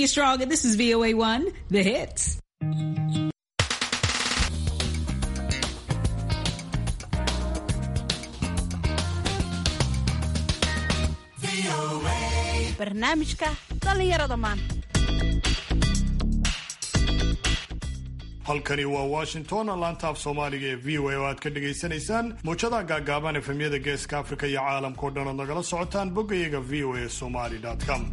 you stronger. This is VOA1, the hits. barnaamijka dhallinyarada maanta halkani waa washington laanta af soomaaliga ee v o a oo aad ka dhagaysanaysaan muujadaha gaagaaban efemyada geeska afrika iyo caalamka o dhan ood nagala socotaan boggayaga v o a somaly com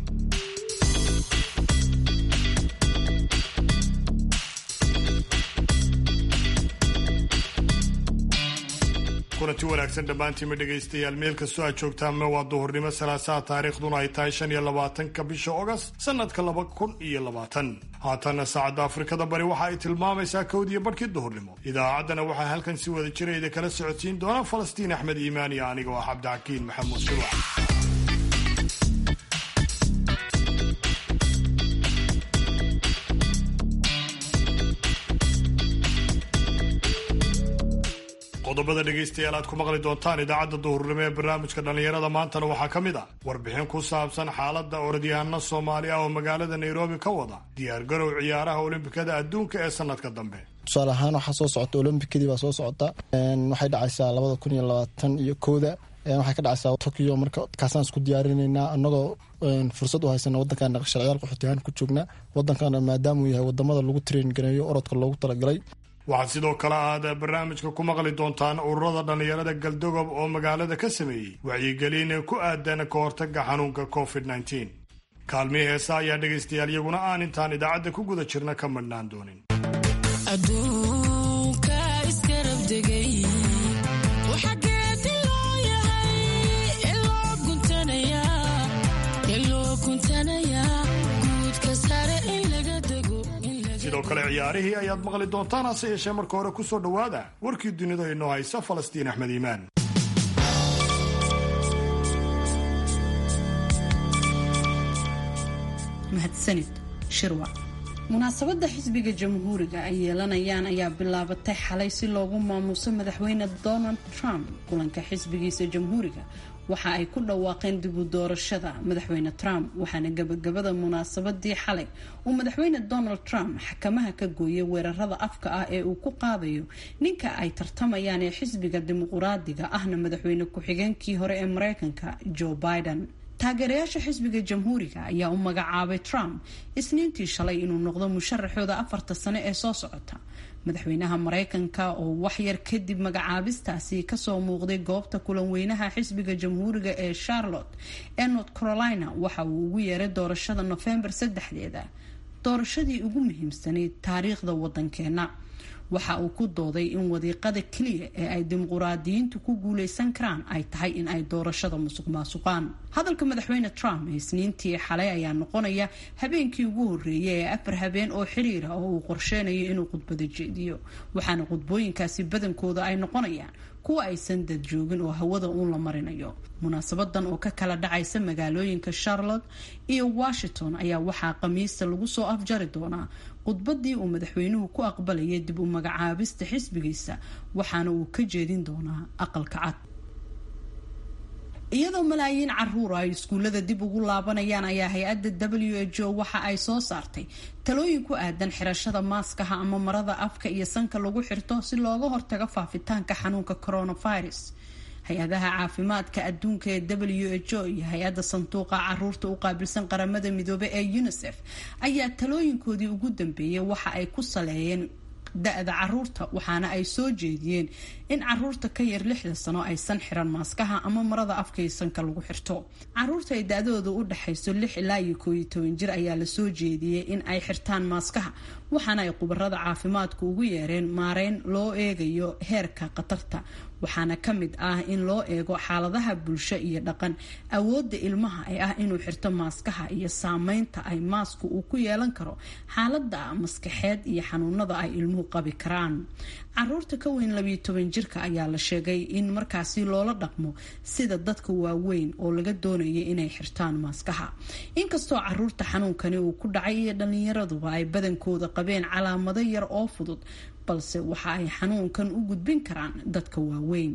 kulanti wanaagsan dhammaantiima dhegaystayaal meel kastoo aad joogtaanme waa duhurnimo salaasaha taariikhduna ay tahay shan iyo labaatanka bisha ogast sanadka laba kun iyo labaatan haatanna saacadda afrikada bari waxa ay tilmaamaysaa kowdiyo barhkii duhurnimo idaacaddana waxaa halkan si wada jira idi kala socodsiin doona falastiin axmed iimaan iyo aniga oo ah cabdixakiin maxamuud shirwac qodobada dhegaystayaal aad ku maqli doontaan idaacadda duhurnimo ee barnaamijka dhallinyarada maantana waxaa ka mid ah warbixin ku saabsan xaaladda orodyahanno soomaali ah oo magaalada nairobi ka wada diyaargarow ciyaaraha olombikada adduunka ee sanadka dambe tusaale ahaan waxaa soo socota olombikadii baa soo socota waxay dhacaysaa labada kun iyo labaatan iyo kowda waxay ka dhacaysaa tokyo marka kaasaan isku diyaarinaynaa annagoo fursad u haysana wadankan sharciyaal qaxootiyahaan ku joognaa wadankana maadaamuu yahay wadamada lagu train gareeyo orodka loogu talagalay waxaad sidoo kale aad barnaamijka ku maqli doontaan ururada dhallinyarada galdogob oo magaalada ka sameeyey wacyigelin ku aadan ka hortaga xanuunka covid -19 kaalmihii heesa ayaa dhegaystayaal iyaguna aan intaan idaacadda ku guda jirna ka madhnaan doonin sidoo kale ciyaarihii ayaad maqli doontaan hase yeeshee marka hore ku soo dhowaada warkii dunida inoo haysa falastiin axmed iimaan mahadsanid shirwa munaasabadda xisbiga jamhuuriga ay yeelanayaan ayaa bilaabatay xalay si loogu maamuuso madaxweyne donald trump kulanka xisbigiisa jamhuuriga waxa ay ku dhawaaqeen dib u doorashada madaxweyne trump waxaana gabagabada munaasabadii xalay uu madaxweyne donald trump xakamaha ka gooyay weerarada afka ah ee uu ku qaadayo ninka ay tartamayaan ee xisbiga dimuquraadiga ahna madaxweyne ku-xigeenkii hore ee mareykanka joe biden taageerayaasha xisbiga jamhuuriga ayaa u magacaabay trump isniintii shalay inuu noqdo musharaxooda afarta sane ee soo socota madaxweynaha mareykanka oo waxyar kadib magacaabistaasi kasoo muuqday goobta kulan weynaha xisbiga jamhuuriga ee charlotte ee north carolina waxa uu ugu yeeray doorashada nofembar saddexdeeda doorashadii ugu muhiimsanayd taariikhda wadankeena waxa uu ku dooday in wadiiqada keliya ee ay dimuquraadiyiintu ku guuleysan karaan ay tahay in ay doorashada musuq maasuqaan hadalka madaxweyne trump isniintii xalay ayaa noqonaya habeenkii ugu horeeyay ee afar habeen oo xiriira oo uu qorsheynayo inuu khudbada jeediyo waxaana khudbooyinkaasi badankooda ay noqonayaan kuwa aysan dad joogin oo hawada uun la marinayo munaasabadan oo ka kala dhacaysa magaalooyinka charlotte iyo washington ayaa waxaa khamiista lagu soo afjari doonaa khudbadii uu madaxweynuhu ku aqbalayay dib u magacaabista xisbigiisa waxaana uu ka jeedin doonaa aqalka cad iyadoo malaayiin caruur ay iskuullada dib ugu laabanayaan ayaa hay-adda w h o waxa ay soo saartay talooyin ku aadan xirashada maaskaha ama marada afka iyo sanka lagu xirto si looga hortago faafitaanka xanuunka coronavirus hay-adaha caafimaadka adduunka ee w h o iyo hay-adda sanduuqa caruurta u qaabilsan qaramada midoobe ee unisef ayaa talooyinkoodii ugu dambeeyay waxa ay ku saleeyeen da-da caruurta waxaana ay soo jeediyeen in caruurta ka yar lixda sano aysan xiran maaskaha ama marada afkay sanka lagu xirto caruurta ay da-dooda u dhexayso lix ilaa iyo kooiyo toban jir ayaa lasoo jeediyey in ay xirtaan maaskaha waxaana ay khubarada caafimaadku ugu yeereen maareyn loo eegayo heerka khatarta waxaana ka mid ah in loo eego xaaladaha bulsho iyo dhaqan awoodda ilmaha ee ah inuu xirto maaskaha iyo saameynta ay maasku uu ku yeelan karo xaalada maskaxeed iyo xanuunada ay ilmuhu qabi karaan caruurta ka weyn labiyo toban jirka ayaa la sheegay in markaasi loola dhaqmo sida dadka waaweyn oo laga doonaya inay xirtaan maaskaha inkastoo caruurta xanuunkani uu ku dhacay iyo dhallinyaraduba ay badankooda qabeen calaamado yar oo fudud balse waxa ay xanuunkan u gudbin karaan dadka waaweyn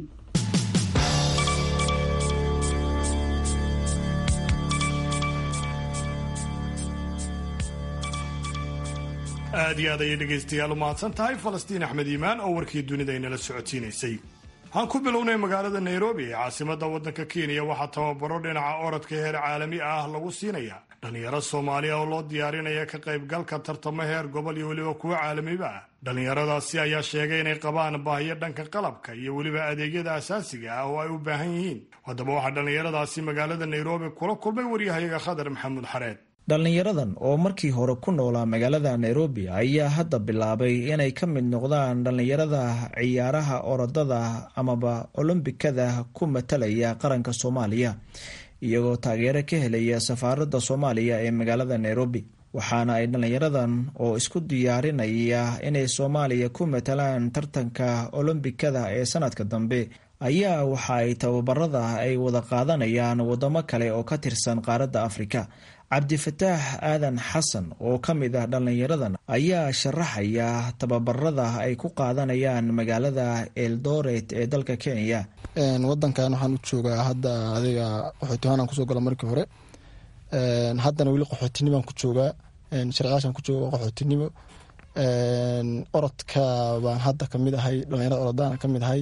aad iyo aad ayay dhegaystayaal u mahadsan tahay falastiin axmed iimaan oo warkii dunida inala socodsiinaysay waxaan ku bilownay magaalada nairobi ee caasimadda waddanka kenya waxaa tababaro dhinaca orodka heer caalami ah lagu siinaya dhallinyaro soomaaliya oo loo diyaarinaya ka qaybgalka tartamo heer gobol iyo weliba kuwo caalamiba ah dhallinyaradaasi ayaa sheegay inay qabaan baahiyo dhanka qalabka iyo weliba adeegyada asaasiga ah oo ay u baahan yihiin haddaba waxaa dhallinyaradaasi magaalada nairobi kula kulmay waryahayaga khadar maxamuud xareed dhallinyaradan oo markii hore ku noolaa magaalada nairobi ayaa hadda bilaabay inay ka mid noqdaan dhallinyarada ciyaaraha orodada amaba olombikada ku matalaya qaranka soomaaliya iyagoo taageero ka helaya safaaradda soomaaliya ee magaalada nairobi waxaana ay dhallinyaradan oo isku diyaarinaya inay soomaaliya ku matalaan tartanka olombikada ee sanadka dambe ayaa waxa ay tababarada ay wada qaadanayaan wadamo kale oo ka tirsan qaaradda afrika cabdifataax aadan xasan oo ka mid ah dhallinyaradan ayaa sharaxaya tababarada ay ku qaadanayaan magaalada eldoret ee dalka kenya wadankan waxaan u joogaa hadda adiga qaxootiyahaan kusoo gala markii hore haddana weli qaxootinibaan ku joogaa sharciyaashaan ku jooga qaxootinimo orodka baan hadda kamid ahay dhalinyarada orodaan kamid ahay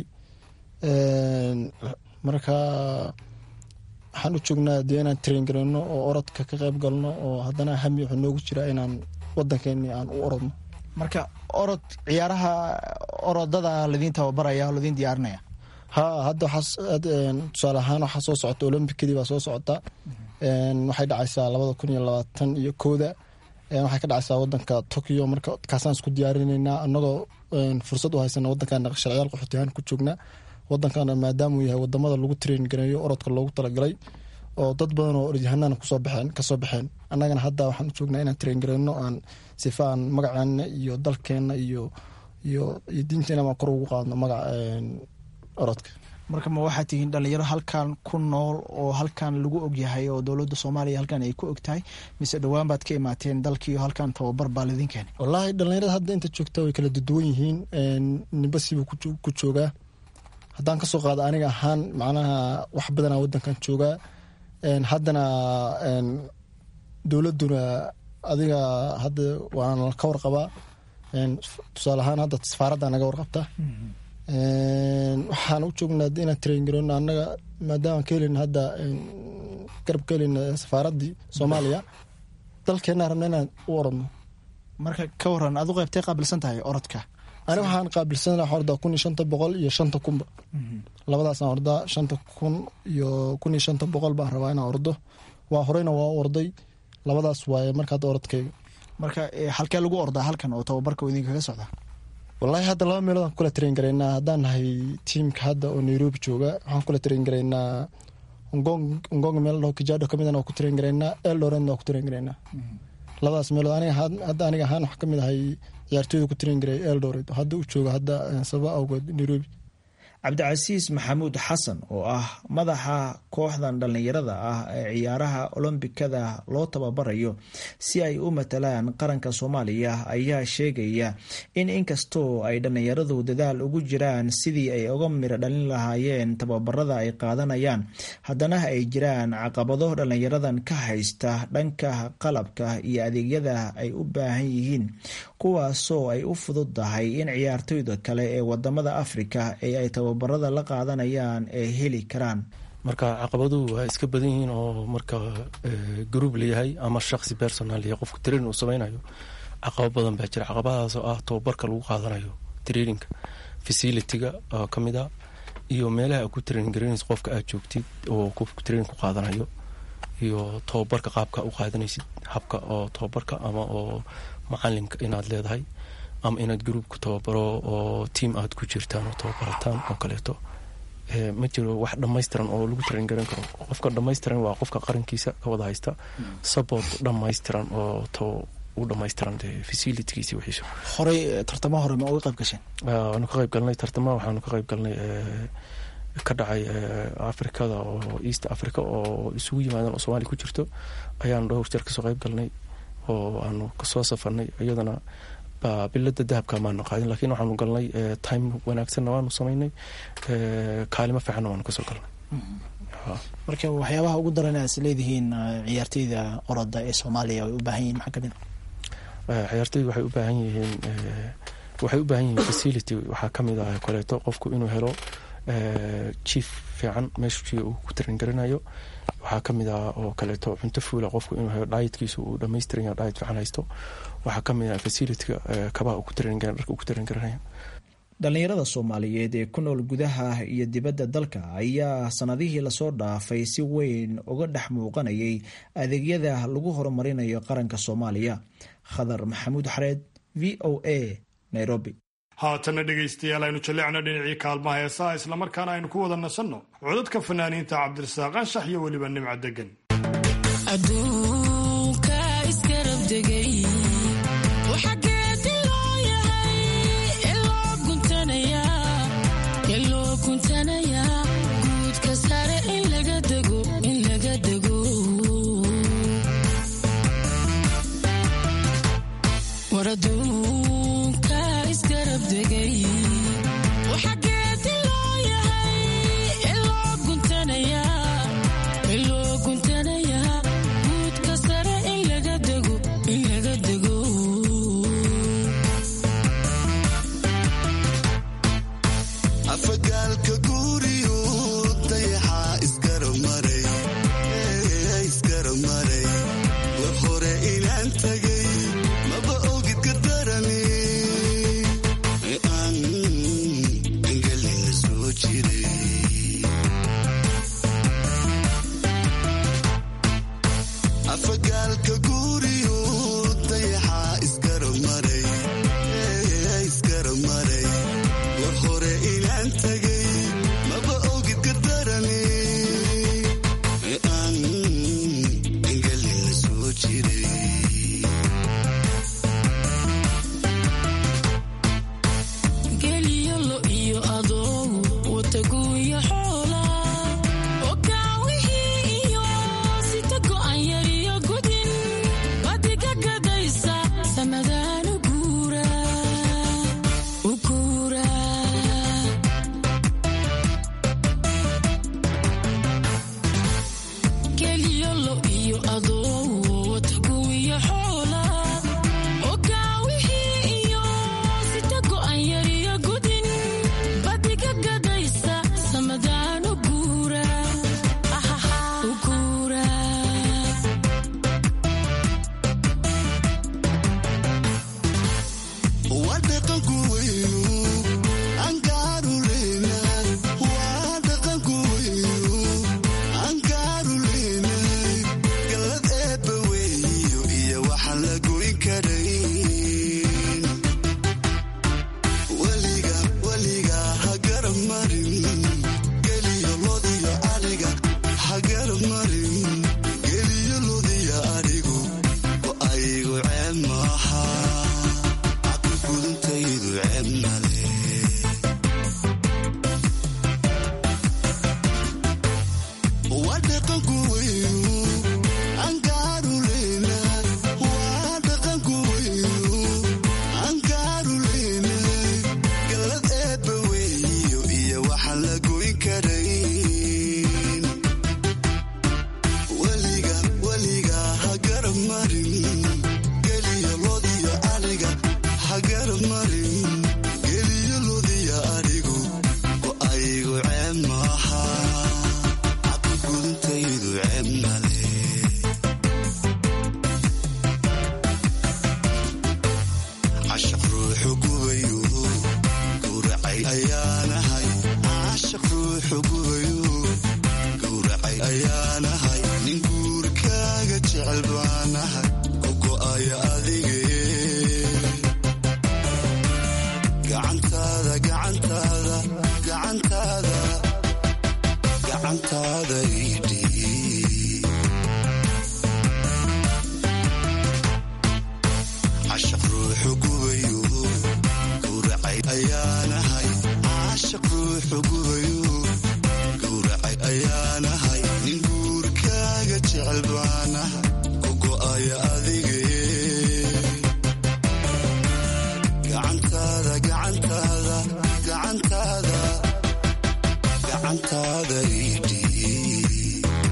marka waxaan u joognaa dee inaan train gareyno oo orodka ka qayb galno oo haddana hami wuxuu noogu jiraa inaan wadankeeni aan u orodno marka orod ciyaaraha orodada ladiin tababaraya oo ladiin diyaarinaya ha hadda tusaale ahaan waxaa soo socota olombikadii baa soo socota waxay dhacaysaa labada kun iyo labaatan iyo kooda waxay ka dhacaysaa wadanka tokyo marka kaasaan isku diyaarineynaa anagoo fursad u haysana wadankan sharciyaal qaxootiyahaan ku joognaa wadankana maadaamuu yahay wadamada lagu train gareeyo orodka loogu talagalay oo dad badan oo orodyahanana kusoo baxeen kasoo baxeen annagana hadda waxaan u joognaa inaan train gareyno aan sifa aan magaceena iyo dalkeena iyo iyo iyo diinteena baan kor ugu qaadno magaca orodka marka ma waxaad tihiin dhalinyaro halkan ku nool oo halkan lagu ogyahay oo dowladda soomaaliya halkan ay ku og tahay mise dhowaan baad ka imaateen dalkii halkan tababar baa laydin keenay wallaahi dhalinyarada hadda inta joogta way kala duduwan yihiin nimbasibuu ku joogaa haddaan kasoo qaado aniga ahaan macnaha wax badanaa wadankan joogaa haddana dowladuna adiga hadda waana ka warqabaa tusaale ahaan hadda safaaradda naga warqabta waxaan u joognaa inaan train gareyno annaga maadaama ka helin hadda garab ka helin safaaraddii soomaaliya dalkeenaa rabna inaan u orodno marka ka waran aad u qaybtay qaabilsan tahay orodka ani waxaan qaabilsana waxaan ordaa kun iyo shanta boqol iyo shanta kunba labadaasaan ordaa shanta kun iyo kun iyo shanta boqol baan rabaa inaan ordo waa horeyna waa orday labadaas waaye marka hadda orodkayga marka halkee lagu ordaa halkan oo tababarka idinkaga socda wallaahi hadda laba meelood aan kula train garaynaa haddaan nahay tiimka hadda oo nairobi jooga waxaan kula train garaynaa ngong meel dhaho kijado kamidana waa ku train garaynaa eldoretna waa ku train garaynaa labadaas meelood aniga hadda aniga ahaan wax kamid ahay ciyaartooyda ku train garay eldoret oo hadda u jooga hadda sababa awgeed nairobi cabdicasiis maxamuud xasan oo ah madaxa kooxdan dhallinyarada ah ee ciyaaraha olombikada loo tababarayo si ay u matalaan qaranka soomaaliya ayaa sheegaya in inkastoo ay dhallinyaradu dadaal ugu jiraan sidii ay uga miro dhalin lahaayeen tababarada ay qaadanayaan haddana ay jiraan caqabado dhallinyaradan ka haysta dhanka qalabka iyo adeegyada ay u baahan yihiin kuwaasoo ay u fududdahay in ciyaartooyda kale ee wadamada afrika ee ay tababarada la qaadanayaan ay heli karaan marka caqabaduhu waa iska badan yihiin oo marka garuub layahay ama shaqsi personal yahay qofku training uu sameynayo caqabo badan baa jira caqabadaas oo ah tababarka lagu qaadanayo traininga facilitiga oo ka mid a iyo meelaha ku training garaynaysa qofka aad joogtid oo qofku training ku qaadanayo iyo tababarka qaabka u qaadanaysid habka oo tababarka ama oo macalinka inaad leedahay ama inaad gruubku tababaro oo tiam aad ku jirtaan oo tababarataan oo kaleeto ma jiro wax dhammaystiran oo lagu train garan karo qofka dhammaystiran waa qofka qarankiisa ka wada haysta support dhammaystiran oo to u dhammaystiran facilitigiisi wixiisa horey tartamo hore ma uga qayb gasheen waanu ka qayb galnay tartama waxaanu ka qayb galnay ka dhacay afrikada oo east africa oo isugu yimaadeen oo soomaaliya ku jirto ayaanu dhowr jeer kasoo qayb galnay oo aanu kasoo safarnay iyadana bilada dahabka maanu qaadin lakiin waxaanu galnay time wanaagsanna waanu samaynay kaalimo fiicanna waanu kasoo galnay marka waxyaabaha ugu daran aad is leedihiin ciyaarteyda oroda ee soomaaliya ay u baahan yihin maxaa kamid ciyaartoydu waxay u baahan yihiin waxay u baahan yihiin facility waxaa ka mid ah kaleeto qofku inuu helo jief fiican meeshii uu ku tarin garanayo waxaa ka mid ah oo kaleeto cunto fuula qofku inuu helo dietkiisu uu dhammaystiran yahay diet fiican haysto waxaa ka mid ah facilityga kabaha uu ku tarin dharka uu ku tarin garanayo dhallinyarada soomaaliyeed ee ku nool gudaha iyo dibadda dalka ayaa sanadihii lasoo dhaafay si weyn uga dhex muuqanayay adeegyada lagu horumarinayo qaranka soomaaliya khadar maxamuud xareed v o a nairobi haatana dhegaystayaal aynu jalleecno dhinacii kaalmaha heesaha islamarkaana aynu ku wada nasanno codadka fanaaniinta cabdirasaaq anshax iyo weliba nimca degan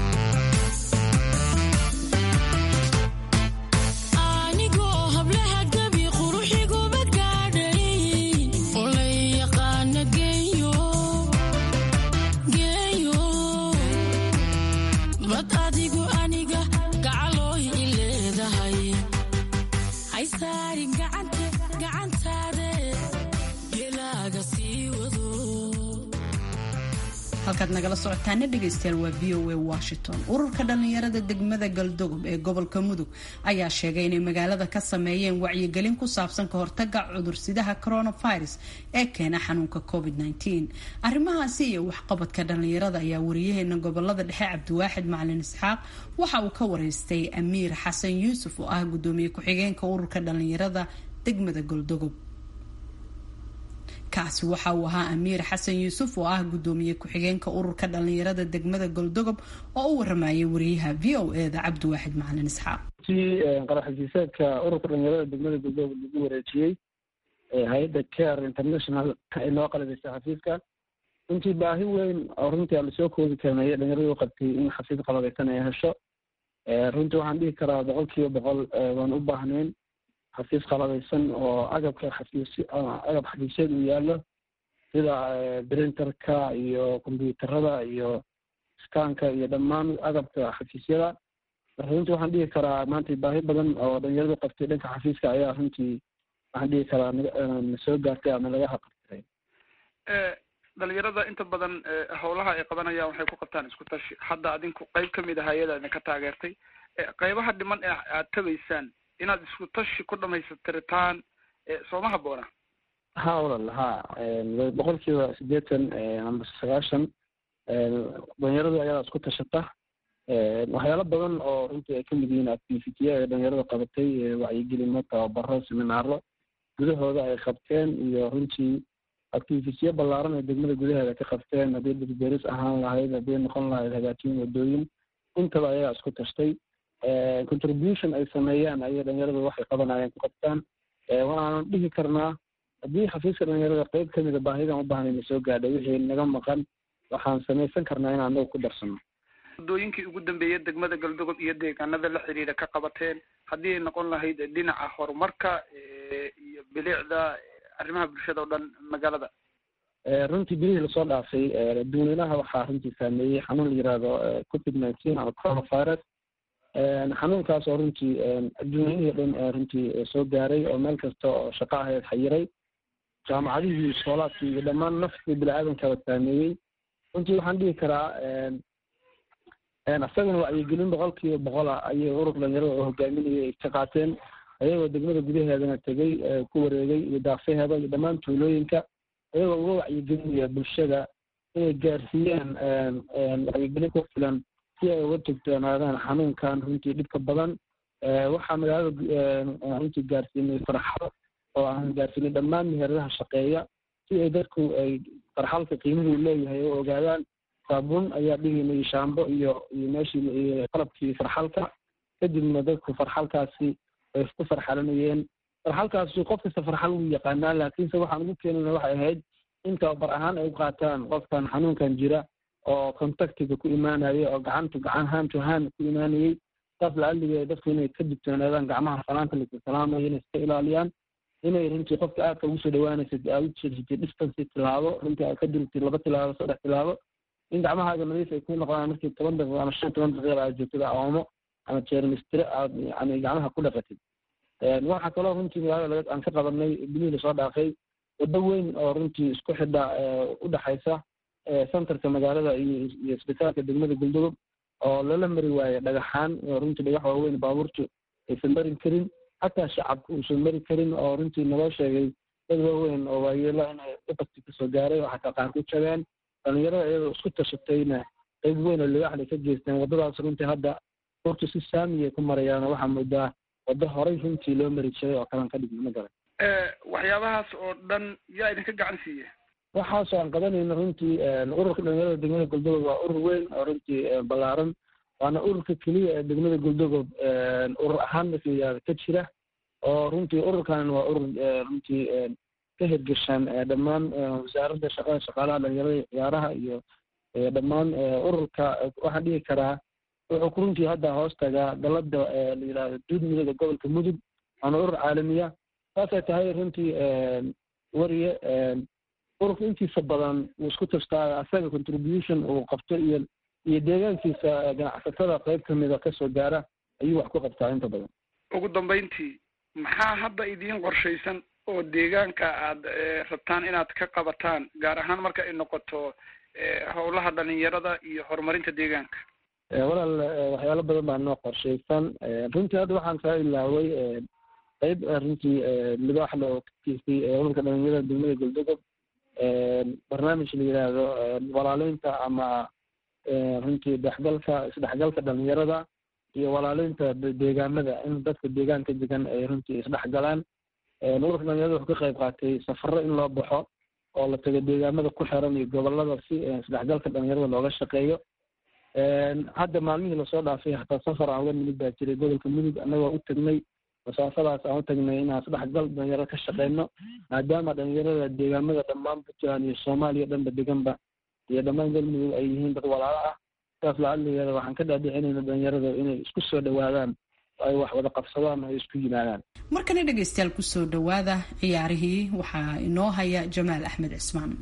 anigoo hablaha halkaad nagala socotaana dhegaystayaal waa v o a washington ururka dhallinyarada degmada galdogob ee gobolka mudug ayaa sheegay inay magaalada ka sameeyeen wacyigelin ku saabsan ka hortaga cudursidaha coronavirus ee keena xanuunka covid arrimahaasi iyo waxqabadka dhallinyarada ayaa wariyaheena gobolada dhexe cabdiwaaxid macalin isxaaq waxa uu ka wareystay amiir xasan yuusuf oo ah gudoomiye ku-xigeenka ururka dhallinyarada degmada galdogob kaasi waxa uu ahaa amiir xasan yuusuf oo ah gudoomiye ku-xigeenka ururka dhallinyarada degmada goldogob oo u waramayay wariyaha v o e da cabdiwaaxid macalin isxaaq si qaraxasiisaadka ururka dhallinyarada degmada goldogob lagu wareejiyey hay-adda care international ay noo qaladaysay xafiiska runtii baahi weyn oo runtii aan lasoo koodi karnay dhalinyaradu qabtay in xafiis qalabeysan ay hesho runtii waxaan dhihi karaa boqol kiiba boqol waan u baahnayn xafiis qalabeysan oo agabka xafiis agab xafiisyada uu yaallo sida printerka iyo combyuutarada iyo skanka iyo dhammaan agabka xafiisyada marka runtii waxaan dhihi karaa maanta baahi badan oo dhalinyaradu qabtay dhanka xafiiska ayaa runtii waxaan dhihi karaa na soo gaartay ama laga haqabtay dhalinyarada inta badan howlaha ay qabanayaan waxay ku qabtaan isku tashi hadda adinku qeyb kamid ah hay-ada idinka taageertay qeybaha dhiman ee aad tabaysaan inaad isku tashi ku dhamaystirtaan sooma haboona ha walal ha boqol kiiba sideetan amba sagaashan dhalinyaradu ayadaa isku tashata waxyaalo badan oo runtii ay kamid yihiin activitya ee dhalinyarada qabatay wacyigelimo tababaro seminaaro gudahooda ay qabteen iyo runtii activityo ballaaran ee degmada gudaheeda ka qabteen haddii dhirberis ahaan lahayd haddii noqon lahayd hagaajin wadooyin intaba ayagaa isku tashtay contribution ay sameeyaan ayay dhalinyaradu waxay qabanayeen ku qabtaan waxaan dhihi karnaa haddii xafiiska dhalinyarada qeyb kamida baahidan u baahnayna soo gaadhay wixii naga maqan waxaan samaysan karnaa in anaga ku darsano wadooyinkii ugu dambeeyay degmada galdogob iyo deegaanada la xiriira ka qabateen haddii ay noqon lahayd dhinaca horumarka iyo bilicda arrimaha bulshada o dhan magaalada runtii bilihii lasoo dhaafay dadweynaha waxaa runtii saameeyey xanuun la yihahdo covid nineteen ama coronavirus xanuunkaas oo runtii adduunyadihii dhan runtii soo gaaray oo meel kasta oo shaqo ahayd xayiray jaamacadihii iskoolaadkii iyo dhammaan naftii bini-aadankaba saameeyey runtii waxaan dhihi karaa isagana wacyigelin boqol kiiba boqola ayay urur dhalinyarada oo hogaaminayay ay ka qaateen ayagoo degmada gudaheedana tegey ku wareegay iyo daaqsaheeda iyo dhammaan tuulooyinka ayagoo uga wacyigelinaya bulshada inay gaarsiiyaan wacyigelin ku filan si ay uga togtoonaadaan xanuunkan runtii dhibka badan waxaa magaalada runtii gaarsiinay farxado oo aan gaarsiinay dhammaan meheradaha shaqeeya si ay dadku ay farxalka qiimuhu leeyahay oo ogaadaan saabuun ayaa dhigaynay shaambo iyo iyo meeshii qalabkii farxalka kadibna dadku farxalkaasi ay ku farxalanayeen farxalkaasi qof kasta farxal wuu yaqaanaa laakiinse waxaan ugu keenayna waxay ahayd in tababar ahaan ay u qaataan qofkan xanuunkan jira oo contactiga ku imaanaya oo gacantu gacan hand to hand ku imaanayay saas laaligee dadku inay ka digtoonaadaan gacmaha salaanta laisalaamayo inay iska ilaaliyaan inay runtii qofka aadka ugu soo dhawaanaysa aad u jeedsatay distance tilaabo runtii aad ka dirtay laba tilaabo saddex tilaabo in gacmahaaga nadiif ay ku noqdaan markii toban daqiiqo ama shan toban daqiiqa aad joogtada oomo ama jeermistire aad yani gacmaha ku dhaqatid waxaa kaloo runtii magaalada aan ka qabanay bilihii lasoo dhaafay waddo weyn oo runtii isku xidha udhexaysa centerka magaalada iyo iyo isbitaalka degmada galdogob oo lala mari waayo dhagaxaan runtii dhagax waaweyn baabuurtu aysan mari karin xataa shacabka uusan mari karin oo runtii naloo sheegay dad waaweyn oo waayeelo inay dhibasti kasoo gaaray oo xataa qaar ku jabeen dhalinyarada iyadoo isku tashatayna qayb weyn oo ligaxday ka geysteen waddadaas runtii hadda urtu si saamiyay ku marayaan waxaa moodaa waddo horay runtii loo mari jiray oo kalan ka dhigna ma garan waxyaabahaas oo dhan yaa idinka gacan siiye waxaasoo aan qabanayno runtii ururka dhalinyarada degmada goldogob waa urur weyn oo runtii ballaaran waana ururka keliya ee degmada goldogob urur ahaan markayihahda ka jira oo runtii ururkan waa urur runtii ka hirgashaan dhammaan wasaaradda shaqada shaqaalaha dhalinyarada ciyaaraha iyo dhammaan ururka waxaan dhihi karaa wuxuu ku runtii hadda hoos tagaa galada la yidhahdo duud midooda gobolka mudug waana urur caalamiya saasay tahay runtii wariye ururka intiisa badan wuu isku tashtaa asaga contribution uu qabto iyo iyo deegaankiisa ganacsatada qayb kamida kasoo gaara ayuu wax ku qabtaa inta badan ugu dambeyntii maxaa hadda idiin qorshaysan oo deegaanka aad rabtaan inaad ka qabataan gaar ahaan marka ay noqoto howlaha dhalinyarada iyo horumarinta deegaanka walaal waxyaalo badan baa noo qorshaysan runtii hadda waxaan kaa ilaaway qeyb runtii libaaxda oo kakiisay ururka dhalinyarada degmada galdogob barnaamij la yidhaahdo walaaleynta ama runtii dhexgalka isdhexgalka dhalinyarada iyo walaaleynta deegaamada in dadka deegaanka degan ay runtii isdhexgalaan ururka dhalinyarada wuxuu ka qayb qaatay safaro in loo baxo oo la tago deegaamada ku xiran iyo gobolada si isdhexgalka dhalinyarada looga shaqeeyo hadda maalmihii lasoo dhaafay hataa safar aan uga nimid baa jiray gobolka mudug annagoo u tagnay masaafadaas aan u tagnay inaan isdhexgal dhalinyaro ka shaqeyno maadaama dhalinyarada deegaamada dhammaan puntland iyo soomaaliya dhanba deganba iyo dhammaan galmudug ay yihiin dad walaalo ah saas lacadligeeda waxaan ka dhaadhicinayna dhalinyarada inay isku soo dhawaadaan ay wax wada qabsadaan ay isku yimaadaan markana dhegaystayaal kusoo dhawaada ciyaarihii waxaa inoo haya jamaal axmed cismaan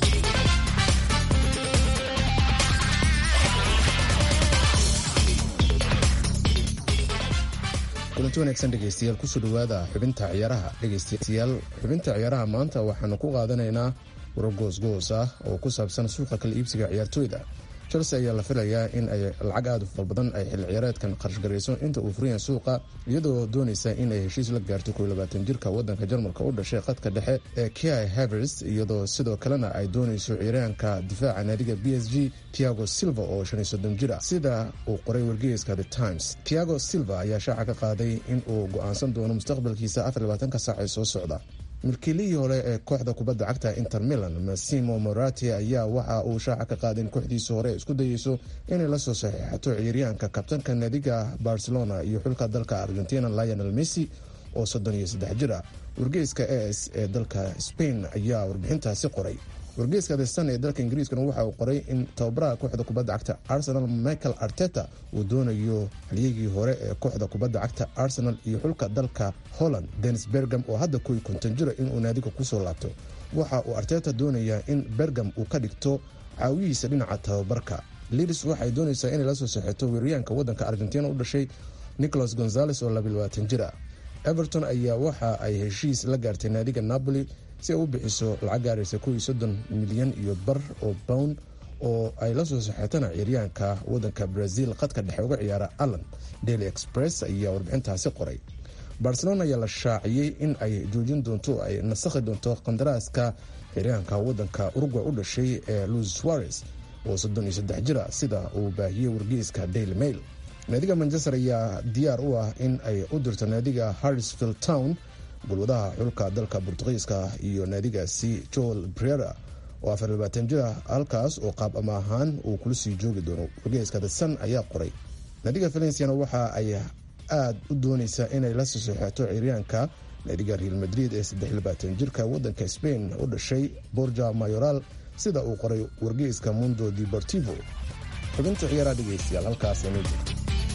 kulanti wanaagsan dhegaystayaal kusoo dhawaada xubinta ciyaaraha dhegaystayaal xubinta ciyaaraha maanta waxaanu ku qaadanaynaa waro goosgoos ah oo ku saabsan suuqa kala iibsiga ciyaartooyda chelsea ayaa la filayaa in ay lacag aada u fara badan ay xilli ciyaareedkan qarashgarayso inta uu furayan suuqa iyadoo doonaysa in ay heshiis la gaarto kow labaatan jirka wadanka jarmalka u dhashay khadka dhexe ee ki havers iyadoo sidoo kalena ay doonayso ciyaaraanka difaaca naadiga b s g tiago silva oo shan iyo soddon jir ah sida uu qoray wargeyska the times tiago silva ayaa shaaca ka qaaday in uu go-aansan doono mustaqbalkiisa afar labaatanka saac ee soo socda milkiilihii hore ee kooxda kubadda cagta inter milan massimo morati ayaa waxa uu shaaca ka qaaday in kooxdiisa hore isku dayeyso inay la soo saxiixato ciyaaryahanka kabtanka naadiga barcelona iyo xulka dalka argentina lionel messi oo soddon iyo saddex jir ah wargeyska es ee dalka spain ayaa warbixintaasi qoray wargeyska the sun ee dalka ingiriiskana waxa uu qoray in tababaraha kooxda kubadda cagta arsenal michael arteta uu doonayo halyagii hore ee kooxda kubadda cagta arsenal iyo xulka dalka holland denis bergam oo hadda kuwii konton jira inuu naadiga kusoo laabto waxa uu arteta doonayaa in bergam uu ka dhigto caawihiisa dhinaca tababarka lidis waxay doonaysaa inay la soo saxeeto weeryaanka wadanka argentina u dhashay nicholas gonzales oo labayabaatan jir ah everton ayaa waxa ay heshiis la gaartay naadiga napoli si ay u bixiso lacag gaaraysa kow iyo soddon milyan iyo bar oo bown oo ay la soo saxeetana ciyaaryahanka wadanka brazil khadka dhexe uga ciyaara allan daily express ayaa warbixintaasi qoray barcelona ayaa la shaaciyey in ay joojin doonto ay nasakhi doonto qandaraaska ciyaaryahanka wadanka urugway u dhashay ee luis suarez oo soddon iyo saddex jira sida uu baahiyey wargeyska daily mail naadiga manchester ayaa diyaar u ah in ay u dirto naadiga harrisfield town gulwadaha xulka dalka bortugiiska iyo naadigaasi joel brera oo afar labaatan jir ah halkaas oo qaab ama ahaan uu kula sii joogi doono wargeyska the sun ayaa qoray naadiga valenciana waxa ay aada u dooneysaa inay la soo saxeeto ciyaaryaanka naadiga real madrid ee saddex labaatan jirka wadanka spain u dhashay borja mayoral sida uu qoray wargeyska mundo deportivo xubinta ciyaaraha dhegeystayaal halkaas inoo jirto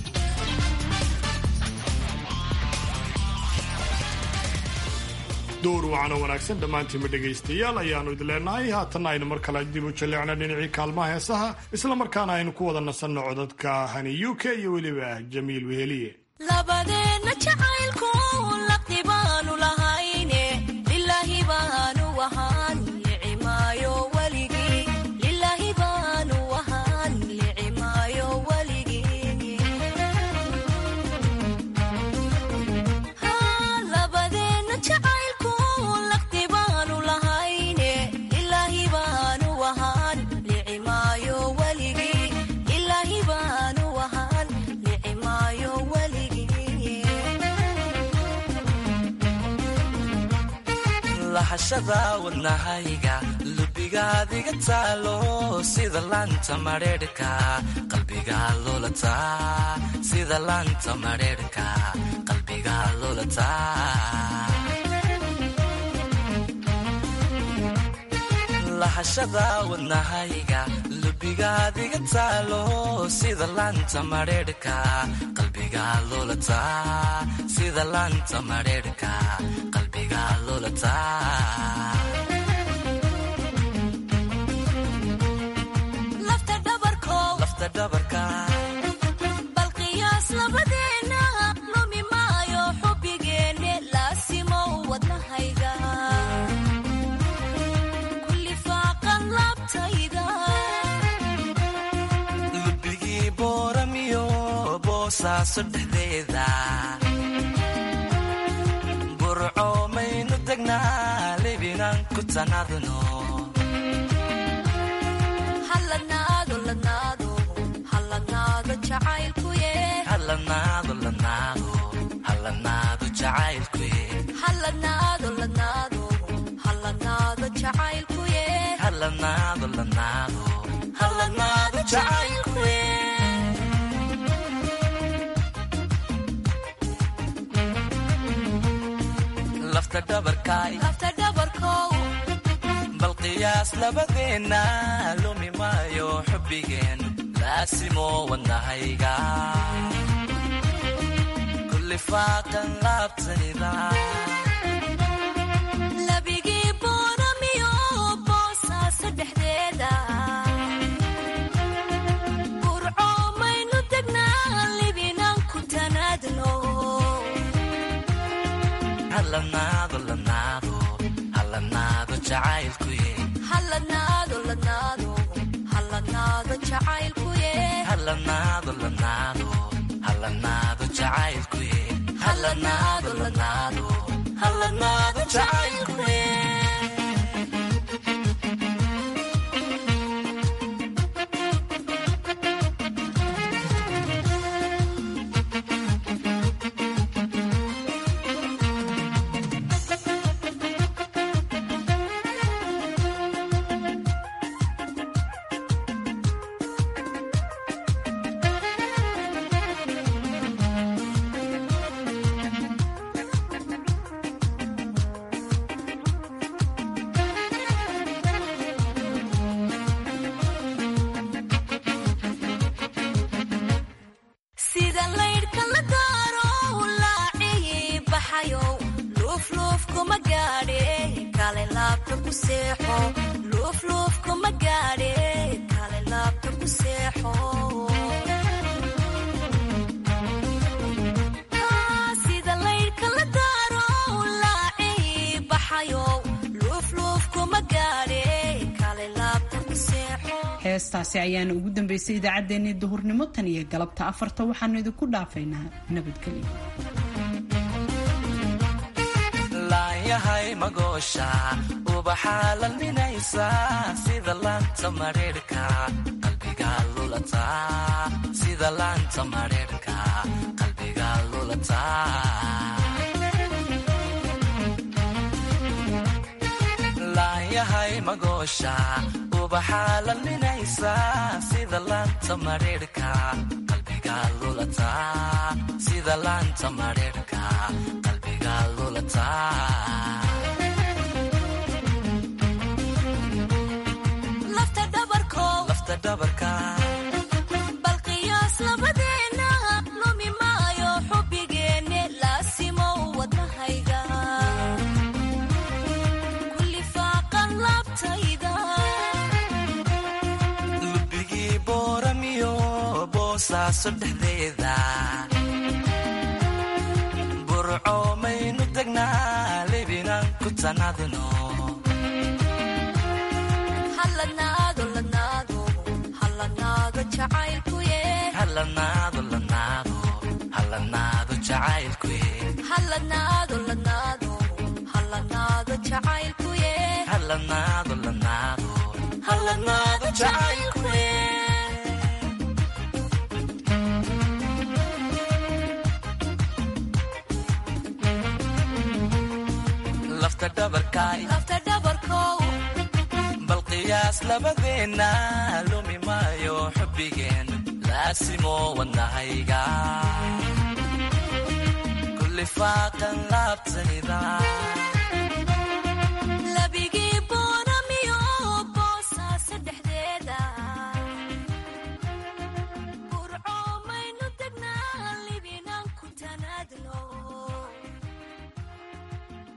door wacana wanaagsan dhammaantiinba dhegaystayaal ayaannu idin leenahay haatanna aynu mar kale dib u jalleecna dhinacii kaalmaha heesaha isla markaana aynu ku wada nasanno codadka hani u k iyo weliba jamiil weheliye labadeenna jacaylku laqdi baanu lahayne lilaahi baanu ahaan nicimaayo weligii lilaahi baanu ahaan nicimaayo weligii labadeenna jacaylku laqdi baanu lahayne lilaahi baanu ahaan nicimaayo weligii lilaahi baanu ahaan nicimaayo weligii lahashada wadnahayga lubigaadiga taalo sida laanta madheerhka qalbiga lulataa sida laanta madheerhka qalbiga lulataa lahashada wadnahayga lubigaadiga taalo sida laanta madheerhka qalbiga lulataa sida laanta madheerhka qalbiga lulataa lafta dhabarkow lafta dhabarka bal qiyaas labadeena lumi maayo xubbigeenne boosaaso dhexdeeda burco maynu degnaa libinaan ku tanadno halanaado lanaado halanaado jacaylkuye halanaado lanaado halanaado jacaylkuye halanaado lanaado halanaado jacaylkuye halanaado lanaado halanaado jacaylkuye lafta dhabarkaay lafta dhabarkow bal qiyaas labadeenna lumi maayo xubbigeen laasimo wadnahayga kulli faaqan laabtayda labigii booramiyo boosaaso dhexdeeda burco maynu degnaa libinaan ku tanaadno halanaado lanaado halanaado jacaylkuye halanaado lanaado halanaado jacaylkuye halanaado lanaado halanaado jacaylkuye halanaado lanaado halanaado jacaylkuye sida laydhka la daaro laaciyi baxayo luufluuf kuma gaadhe kale laabta ku seexo luufluuf kuma gaadhe kale laabta ku seexo Ah, sida laydhka la daaro laaciyi baxayo luufluuf kuma gaadhe kale laabta ku seexo heestaasi ayaana ugu dambeysay idaacaddeenii duhurnimo tan iyo galabta afarta waxaanu idinku dhaafaynaa nabadgelyo laanyahay magoosha ubaxaa lalminaysa sida laanta mareerhka qalbiga lulata sida laanta mareerhka qalbiga lulata laanyahay magoosha ubaxaa lalminaysa sida laanta mareerhka qalbiga lulata sida laanta mareerhka qalbiga lulata lafta dhabarkow lafta dhabarka bal qiyaas labadeena lumi maayo xubbigeenne laasimo wadnahayga kulli faaqan laabtayda lubigii booramiyo boosaaso dhexdeeda burco maynu degnaa libinaan ku tanadno halanaado lanaado halanaado jacaylkuye halanaado lanaado halanaado jacaylkuye halanaado lanaado halanaado jacaylkuye halanaado lanaado halanaado jacaylkuye lafta dhabarkaay lafta dhabarkow bal qiyaas labadeenna lumi maayo xubbigeen laasimo wadnahayga kulli faaqan laabtayda